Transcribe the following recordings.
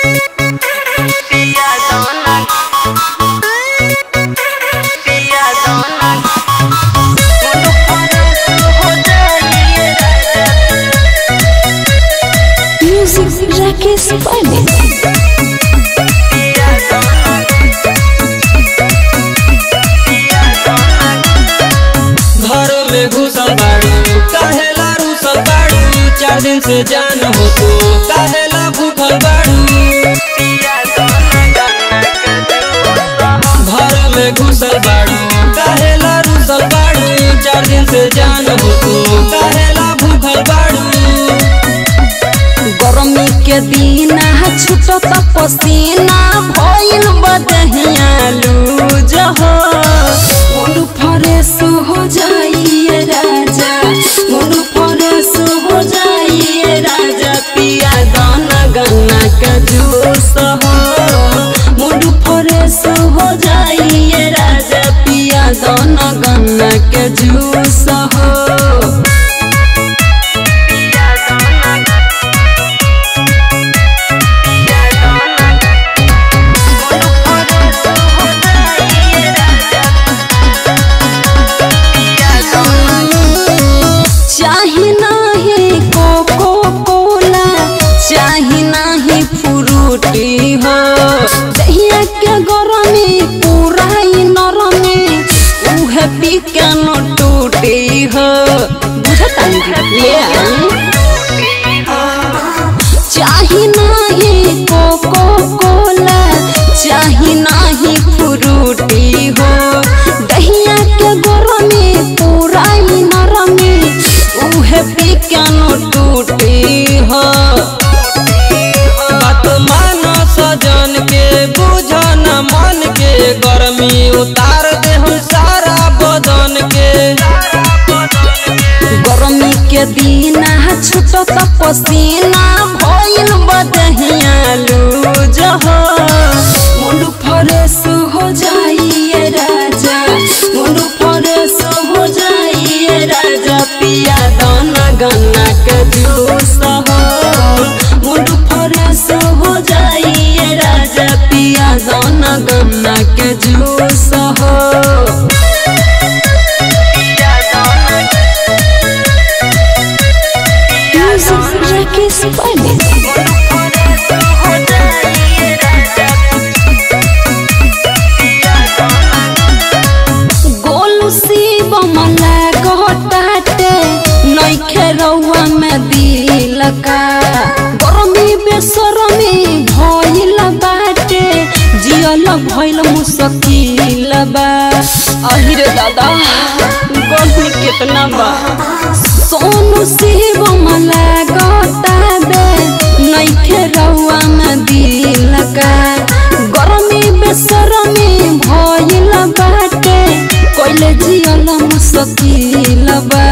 पिया दोना पिया दोना मुंडो फरेस हो जाइए राजा म्यूजिक राकेश पांडे पिया दोना पिया दोना घर में घुसल बाड़ू काहेला रूसल बाड़ू चार दिन से जान हो तो काहेला भूखल बाड़ू पिया दोना गन्ना के दिल घर में घुसल बाड़ू काहेला रूसल बाड़ू चार दिन से जान हो तो काहेला भूखल बाड़ू गर्मी के दिन छुटत पसीना भइल बदहिया लूज हो मूड फ्रेश हो जाइए राजा मूड फ्रेश हो जाइए राजा पिया दाना गन्ना का जूस हो मूड फ्रेश हो जाइए राजा पिया दाना गन्ना के जूस हो पिया दोना पिया दोना मुंडो फरेस हो जाइए राजा पिया दोना चाही नाही कोको कोला चाही नाही फ्रूटी हो दहिया के गरमी पूरा ही नरमी उहे पी के न टूटी हो बुझता ले आई चाही नाही कोको कोला चाही नाही फ्रूटी हो दहिया के गरमी पूरा ही नरमी उहे पी के न टूटी हो बात मान सजन के बुझ न मन के गर्मी उतार दे हम सारा बदन के गर्मी के दिन छुटत पसीना भइल बदहिया लूज हो मुंड फ्रेश हो जाइए राजा मुंड फ्रेश हो जाइए राजा पिया दाना गन्ना के जूस हो मुंड फ्रेश हो जाइए राजा पिया दाना गन्ना के जूस हो पिया दोना म्यूजिक राकेश पांडे मुंडो फरेस हो जाइए राजा पिया दोना गोलू शिव मला गहटाटे नइखे रउआ में दिल का गरमी बेसरमी भइल बाटे जियल भइल मुश्किल बा अहिरे दादा गर्मी कितना बा सोनू शिव मला गटाबे नइखे रउआ में दिल का गरमी बेसरमी भइल बाटे कइले जियल मुश्किल बा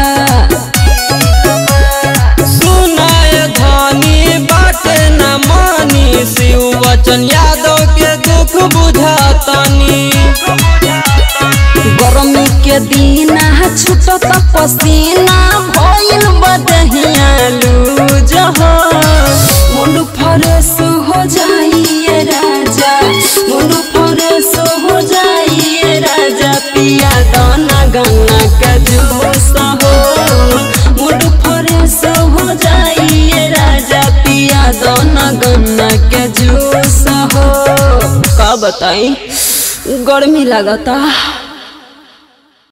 सुनाय धनी बाटे न मानी शिव वचन यादव के दुख बुझातनी गर्मी के दिन छुटत पसीना भइल बदहिया लूज हो मुंड फ्रेश हो जाइए राजा मुंड फ्रेश हो जाइए राजा पिया दाना गन्ना का जूस हो मुंड फ्रेश हो जाइए राजा पिया दाना गन्ना के जूस हो का बताई गर्मी लगता